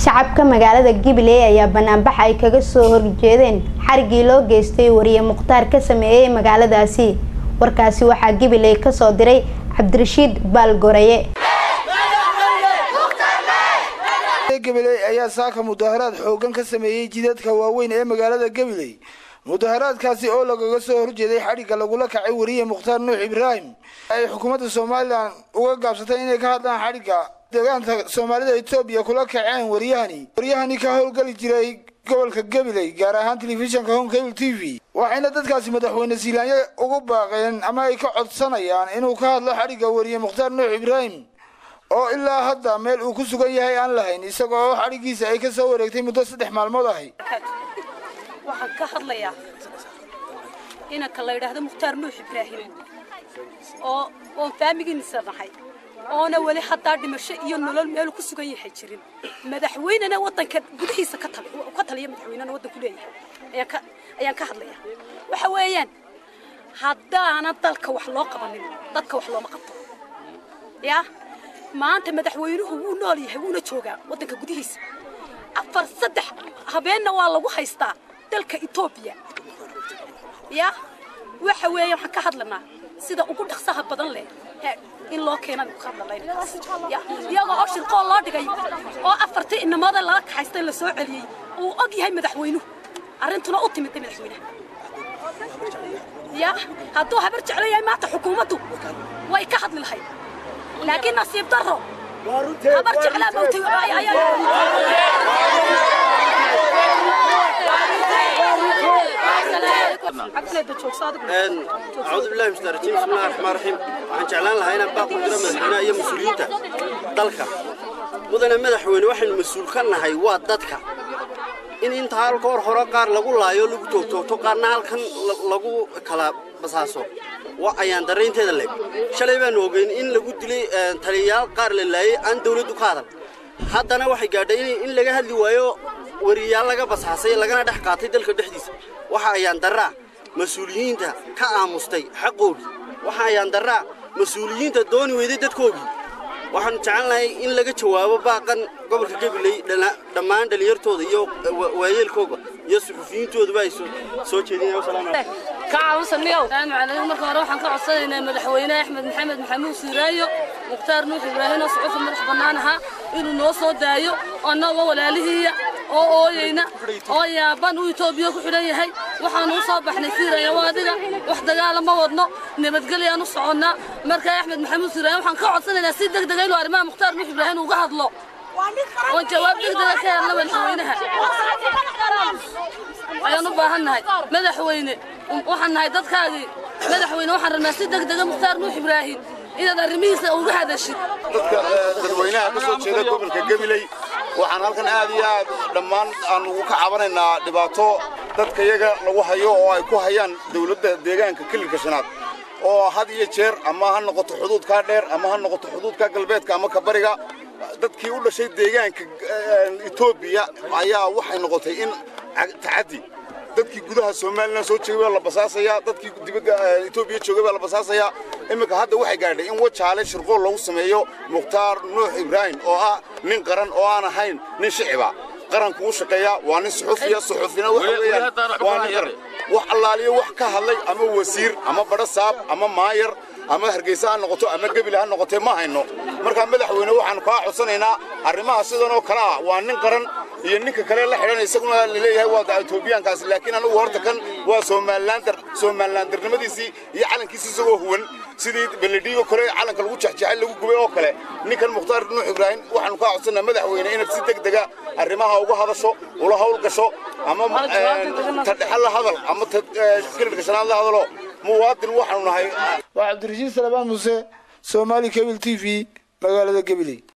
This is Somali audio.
shacabka magaalada gabiley ayaa banaanbax ay kaga soo horjeedeen xarigii loo geystay wariye mukhtaar ka sameeyey magaaladaasi warkaasi waxaa gabiley kasoo diray cabdirashiid baalgoraye gabiley ayaa saaka mudaharaad xoogan ka sameeyey jidadka waaweyn ee magaalada gabiley mudaharaadkaasi oo lagaga soo horjeeday xadhigga lagula kacay wariye mukhtaar nuux ibraahim ay xukuumadda somalilan uga gaabsatay inay ka hadlaan xadhigga deegaanka soomaalida etoobiya kula kaceen waryahani waryahani ka howlgeli jiray gobolka gabiley gaar ahaan telefishinka home cable t v waxayna dadkaasi madaxweyne silaanyo ugu baaqeen ama ay ka codsanayaan inuu ka hadlo xadhigga wariye mukhtaar nuux ibraahim oo ilaa hadda meel uu ku sugan yahay aan lahayn isaga oo xadhiggiisa ay ka soo wareegtay muddo saddex maalmood ahay waxaan ka hadlayaa inanka la yidhaahdo mukhtaar nuux ibraahim oo oon faamigiinisa nahay oona weli haddaa dhimasho iyo nolol meelu ku sugan yahay jirin madaxweynena waddanka gudihiisa ka taliya madaxweynena waddanku leeyahay ayaan ka hadlayaa waxa weeyaan haddaana dalka wax loo qabanin dadka wax looma qabto yaa maanta madaxweynuhu wuu nool yahay wuuna joogaa waddanka gudihiisa afar saddex habeenna waa lagu haystaa dalka etoobiya ya waxa weeye waxaan ka hadlanaa sida ugu dhaqsaha badan leh in loo keenan ka hadlalayna iyagoo oo shirqoo loo dhigay oo afartii inamada laga kaxaystay la soo celiyey uu og yahay madaxweynuhu arrintuna u timid madaxweynaha ya hadduu habar jeclo yahay maanta xukuumaddu way ka hadli lahayd laakiin nasiib darro habar jeclaa mawtay أعوذ بالله من الشيطان الرجيم بسم الله الرحمن الرحيم waxaan jeclaan lahaa inaan baaq u diro madaxweynaha iyo mas-uuliyiinta dalka mudane madaxweyne waxaynu mas-uul ka nahay waa dadka in inta halka hor hore qaar lagu laayo lagu toogtoogto qaarna halkan lagu kala basaaso waa ayaan darraynteeda leeg shalay baanu ogeyn in lagu dilay taliyayaal qaar la laayay aan dawladdu ka hadal haddana waxay gaadhay in laga hadli waayo wariyaal laga basaasay lagana dhex qaatay dalka dhexdiisa waxa ayaan darraa mas-uuliyiinta ka aamustay xaqoogii waxa ayaan darraa mas-uuliyiinta dooni weyday dadkoogii waxaanu jecelnahay in laga jawaabo baaqan gobolka gabiley dhammaan dhalinyartooda iyo waayeelkooga iyo suxufiyiintooduba ay soo jeedinayaan marka hore waxaan ka codsanaynaa madaxweyne axmed maxamed maxamuud siiraayo mukhtaar nuux ibraahim oo suxufi madax bannaan ahaa inuu noo soo daayo annagoo walaalihiiya oo ooyeyna oo yaaban uu etoobiya ku xidhan yahay waxaanu u soo baxnay siiraya waa adiga wax dagaala ma wadno nabadgelyaan u soconnaa markaa axmed maxamuud siiraayo waxaan ka codsanaynaa si deg dega inuu arrimaha mukhtaar nuux ibraahim uga hadlo oon jawaab deg dega ka helna madaxweynaha ayaan u baahannahay madaxweyne waxaan nahay dadkaagii madaxweyne waxaan rabnaa si deg dega mukhtaar nuux ibraahim inaad arrimihiisa uga hadashid dadka dadweynaha ka soo jeeda gobolka gabiley waxaan halkan aad iyo aad dhammaan aan ugu ka cabanaynaa dhibaato dadka iyaga lagu hayo oo ay ku hayaan dawladda deegaanka kililka shanaad oo had iyo jeer ama ha noqoto xuduudkaa dheer ama ha noqoto xuduudka galbeedka ama ka bariga dadkii u dhashay deegaanka etoobiya ayaa waxay noqotay in tacaddi dadkii gudaha somalilan soo joogay baa la basaasayaa dadkii dibadda etoobiya joogay baa la basaasayaa iminka hadda waxay gaadhay in wajaale shirqool lagu sameeyo mukhtaar nuux ibraahim oo ah nin qaran oo aan ahayn nin shiciba qaranku u shaqeeya waa nin suxufiya suxufina waxa weeyaan waa nin qaran wax allaaliyo wax ka hadlay ama wasiir ama badho saab ama maayar ama hargeysa ha noqoto ama gebile ha noqotee ma hayno markaa madaxweyne waxaanu kaa codsanaynaa arrimaha sidan oo kale ah waa nin qaran iyo ninka kale la xidhan isaguna laleeyahay waa etoobiyaankaasi laakiin anagu horta kan waa somalilaandar somalilaandarnimadiisii iyo calankiisi isagoo huwan sidii beledhiigo kale calanka lagu jexjeexay lagu gubay oo kale ninkan mukhtaar nuux ibraahim waxaanu kaa codsanaa madaxweyne inaad si deg dega arrimaha uga hadasho ula hawl gasho ama tadhexe la hadal ama kilidka shanaad la hadalo muwaadin waxaanu nahay waa cabdirashiid salabaan muuse soomaali cable t v magaalada gabiley